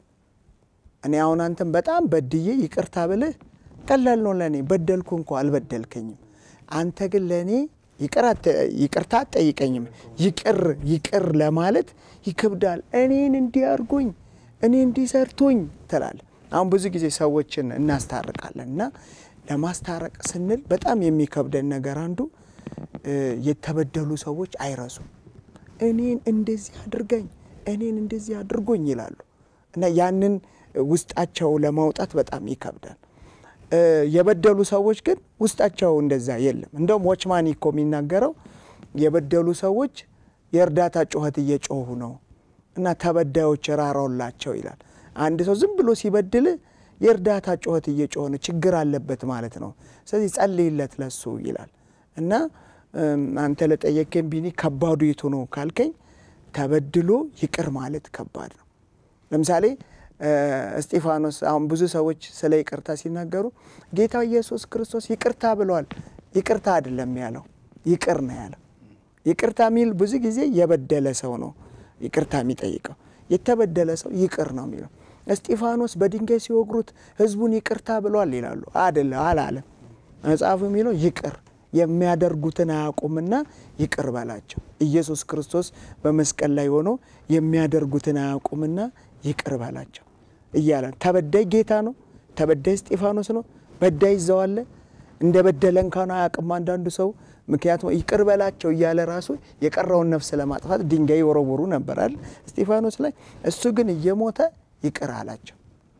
እኔ አሁን አንተን በጣም በድዬ ይቅርታ ብልህ ቀላል ነው ለእኔ። በደልኩ እንኳ አልበደልከኝም። አንተ ግን ለእኔ ይቅር አት- ይቅርታ አትጠይቀኝም። ይቅር ይቅር ለማለት ይከብዳል። እኔን እንዲያርጎኝ እኔ እንዲሰርቶኝ ትላለህ። አሁን ብዙ ጊዜ ሰዎችን እናስታርቃለን እና ለማስታረቅ ስንል በጣም የሚከብደን ነገር አንዱ እ፣ የተበደሉ ሰዎች አይረሱም። እኔን እንደዚህ አድርገኝ እኔን እንደዚህ አድርጎኝ ይላሉ እና ያንን ውስጣቸው ለማውጣት በጣም ይከብዳል። እ፣ የበደሉ ሰዎች ግን ውስጣቸው እንደዛ የለም። እንደውም ዎችማን እኮ የሚናገረው የበደሉ ሰዎች የእርዳታ ጩኸት እየጮሁ ነው እና ተበዳዮች ራራውላቸው ይላል። አንድ ሰው ዝም ብሎ ሲበድል የእርዳታ ጩኸት እየጮኸ ነው፣ ችግር አለበት ማለት ነው። ስለዚህ ጸልይለት ለሱ ይላል እና እም፣ አንተ ለጠየቀኝ ቢኒ ከባዱ የቱ ነው ካልከኝ ተበድሎ ይቅር ማለት ከባድ ነው። ለምሳሌ እ፣ እስጢፋኖስ አሁን ብዙ ሰዎች ስለ ይቅርታ ሲናገሩ ጌታ ኢየሱስ ክርስቶስ ይቅርታ ብለዋል። ይቅርታ አይደለም ያለው ይቅር ነው ያለው። ይቅርታ የሚል ብዙ ጊዜ የበደለ ሰው ነው ይቅርታ የሚጠይቀው። የተበደለ ሰው ይቅር ነው የሚለው። እስጢፋኖስ በድንጋይ ሲወግሩት ሕዝቡን ይቅርታ ብሏል ይላሉ። አደለ አላለም። መጽሐፉ የሚለው ይቅር የሚያደርጉትን አያውቁምና ይቅር በላቸው። ኢየሱስ ክርስቶስ በመስቀል ላይ ሆኖ የሚያደርጉትን አያውቁምና ይቅር በላቸው እያለ ተበዳይ ጌታ ነው። ተበዳይ እስጢፋኖስ ነው። በዳይ ይዘዋለ እንደ በደለ እንኳን አያውቅም አንዳንዱ ሰው። ምክንያቱም ይቅር በላቸው እያለ ራሱ የቀረውን ነፍስ ለማጥፋት ድንጋይ ወረወሩ ነበራል እስጢፋኖስ ላይ። እሱ ግን እየሞተ ይቅር አላቸው።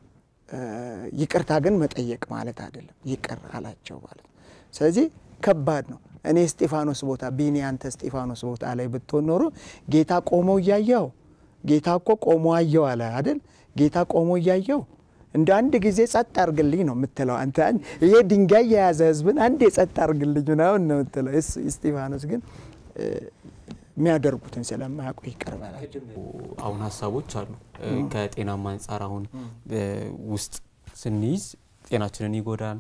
ይቅርታ ግን መጠየቅ ማለት አይደለም፣ ይቅር አላቸው ማለት ነው። ስለዚህ ከባድ ነው። እኔ እስጢፋኖስ ቦታ ቢኒ አንተ እስጢፋኖስ ቦታ ላይ ብትሆን ኖሮ ጌታ ቆመው እያየው ጌታ እኮ ቆሞ አየው አለ አይደል? ጌታ ቆሞ እያየው እንደ አንድ ጊዜ ጸጥ አርግልኝ ነው የምትለው አንተ። ይሄ ድንጋይ የያዘ ህዝብን አንድ የጸጥ አርግልኝ ምናምን ነው የምትለው። እስጢፋኖስ ግን የሚያደርጉትን ስለማያውቁ ይቅር በላቸው። አሁን ሀሳቦች አሉ ከጤናማ አንጻር አሁን ውስጥ ስንይዝ ጤናችንን ይጎዳል፣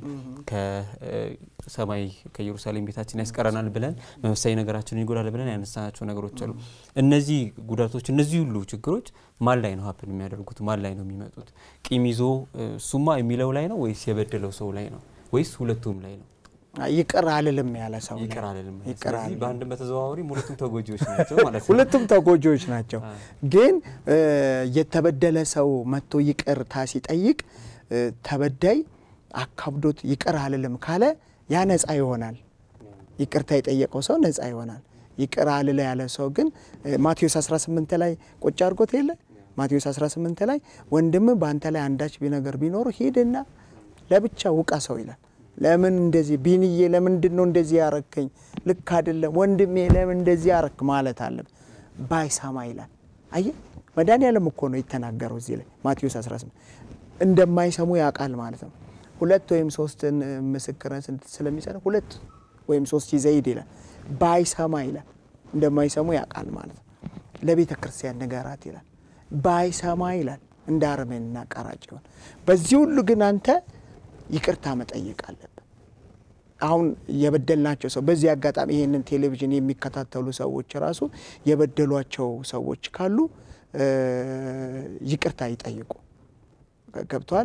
ከሰማይ ከኢየሩሳሌም ቤታችን ያስቀረናል ብለን መንፈሳዊ ነገራችንን ይጎዳል ብለን ያነሳናቸው ነገሮች አሉ። እነዚህ ጉዳቶች እነዚህ ሁሉ ችግሮች ማን ላይ ነው ሀፕን የሚያደርጉት? ማን ላይ ነው የሚመጡት? ቂም ይዞ እሱማ የሚለው ላይ ነው ወይስ የበደለው ሰው ላይ ነው ወይስ ሁለቱም ላይ ነው? ይቅር አልልም ያለ ሰው ላይ ይቅር አልልም። ይቅር ስለዚህ አልልም። በአንድም በተዘዋዋሪ ሁለቱም ተጎጂዎች ናቸው ማለት ነው። ሁለቱም ተጎጂዎች ናቸው። ግን የተበደለ ሰው መጥቶ ይቅርታ ሲጠይቅ ተበዳይ አካብዶት ይቅር አልልም ካለ ያ ነፃ ይሆናል። ይቅርታ የጠየቀው ሰው ነፃ ይሆናል። ይቅር አልለ ያለ ሰው ግን ማቴዎስ 18 ላይ ቁጭ አድርጎት የለ ማቴዎስ 18 ላይ ወንድም በአንተ ላይ አንዳች ነገር ቢኖሩ ሂድና ለብቻ ውቃ ሰው ይላል። ለምን እንደዚህ ቢንዬ፣ ለምንድን ነው እንደዚህ ያረከኝ? ልክ አይደለም ወንድሜ፣ ለምን እንደዚህ ያረክ ማለት አለም ባይሰማ ይላል። አየ መድኃኒዓለም እኮ ነው የተናገረው እዚህ ላይ ማቴዎስ 18 እንደማይሰሙ ያውቃል ማለት ነው። ሁለት ወይም ሶስትን ምስክርን ስለሚሰጥ ሁለት ወይም ሶስት ይዘህ ሂድ ይላል። ባይሰማ ይላል እንደማይሰሙ ያውቃል ማለት ነው። ለቤተ ክርስቲያን ንገራት ይላል። ባይሰማ ይላል እንደ አረመኔና ቀራጭ ይሆን። በዚህ ሁሉ ግን አንተ ይቅርታ መጠየቅ አለብን። አሁን የበደልናቸው ሰው በዚህ አጋጣሚ ይህንን ቴሌቪዥን የሚከታተሉ ሰዎች ራሱ የበደሏቸው ሰዎች ካሉ ይቅርታ ይጠይቁ። ገብተዋል።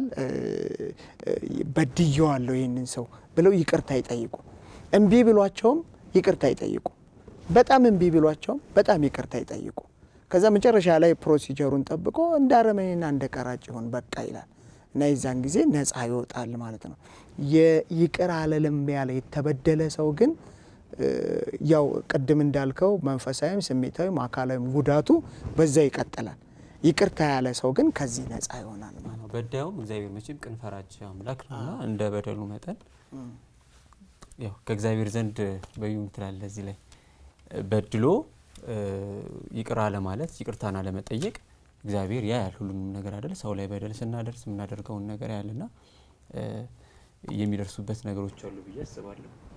በድየዋለሁ ይህንን ሰው ብለው ይቅርታ ይጠይቁ። እምቢ ብሏቸውም ይቅርታ ይጠይቁ። በጣም እምቢ ብሏቸውም በጣም ይቅርታ ይጠይቁ። ከዛ መጨረሻ ላይ ፕሮሲጀሩን ጠብቆ እንደ አረመኔና እንደ ቀራጭ ይሆን በቃ ይላል እና የዛን ጊዜ ነጻ ይወጣል ማለት ነው። የይቅር አለልም ያለ የተበደለ ሰው ግን ያው ቅድም እንዳልከው መንፈሳዊም ስሜታዊም አካላዊም ጉዳቱ በዛ ይቀጥላል። ይቅርታ ያለ ሰው ግን ከዚህ ነጻ ይሆናል ማለት ነው። በዳዩም እግዚአብሔር መቼም ቅን ፈራጅ አምላክ ነውና እንደ በደሉ መጠን ያው ከእግዚአብሔር ዘንድ በዩ ትላለ እዚህ ላይ በድሎ ይቅር አለማለት ይቅርታን አለመጠየቅ እግዚአብሔር ያ ያል ሁሉንም ነገር አይደል ሰው ላይ በደል ስናደርስ የምናደርገውን ነገር ያልና የሚደርሱበት ነገሮች አሉ ብዬ አስባለሁ።